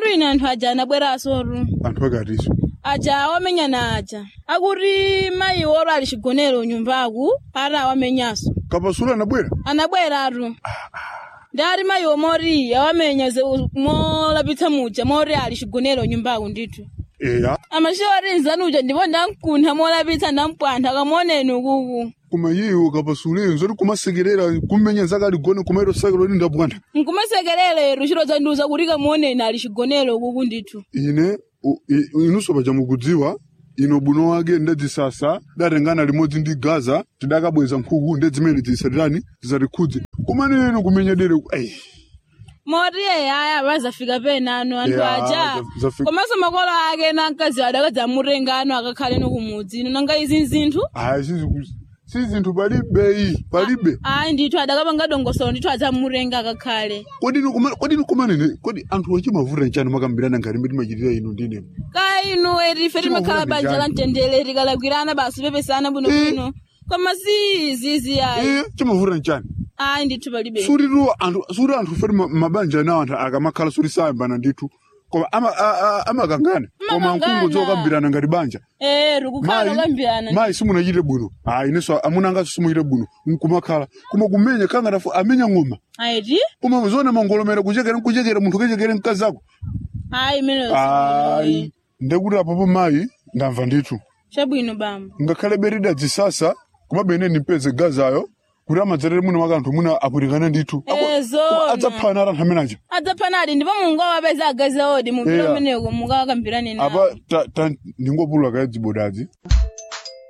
akuti ine anthu aja anabwerasotu anthu akatiso aja awamenyana aja akuti mayi oro ali chigonero nyumbaku ati awamenyaso kapasulu anabwera anabweratu ndati mayi omori awamenya ze- molapitsa muja mori ali chigonero nyumbaku ndithu eya amashori nzanuja ndipo ndamkuntha molapitsa ndampwantha kamoneni ukuku koma iwo kapasulu nzoti kumasekerera kumenya zakali gone kumairo sakelo ndi ndapwantha nkumasekerere chiro zandiuza kuti kamoneni ali chigonero ukuku ndithu ine u- i- inunso paja mukudziwa ino buno wake ndedzisasa datengana limodzi ndi gaza tidakabweza nkhuku ndedzimene zisatirani zisatikhudze kumene ino kumenya dere ei moti aya vazafika penano anthu Yeah, aja za- zafika. komanso makolo ake na mkazi adakadzamutenga ano akakhale no kumudzi ino nanga izi nzinthu ayi sizi- si zinthu palibe iyi palibe ayi ndithu adakapanga dongosolo ndithu adzamutenga akakhale kodini kuma- kodini kumanene kodi anthu achimavuta nchani makambirana ngati mbe timachitira ino ndine ka inu etife timakhala Chimavuta banja la njani? mtendere tikalakwirana basi pepesana bwinobwino koma si izizi ayi iye chimavuta nchani ayi ndithu palibe suritu anthu suri anthu feri ma- mabanja anawo anthu akamakhala suri sayambana ndithu koma ama- a- a- amakangana koma Amakangana. nkungo zokambirana ngati banja eh tikukhala mayi lokambirana mayi simunachite bwino ayi inenso amuna angaso simuchite bwino nkumakhala koma kumenya kangana amenya ng'oma ayiti koma zona mangolomera kuchekera nkuchekera munthu ukechekere mkazi ako ayi imeneyo ayi ndekuti apopo mayi ndamva ndithu chabwino bamba ngakhale berida dzisasa kumabene nipeze gazayo kuti amadzerere muno maka anthu muna apwirikane ndithu Eh, zona. adzaphana ara anthu amenaja adzaphanadi ndipo mungu awapeza agazi odi mupira Yeah. umeneko mukakambirane nawo apa ta- ta- ndingopulula kaye dzibodadzi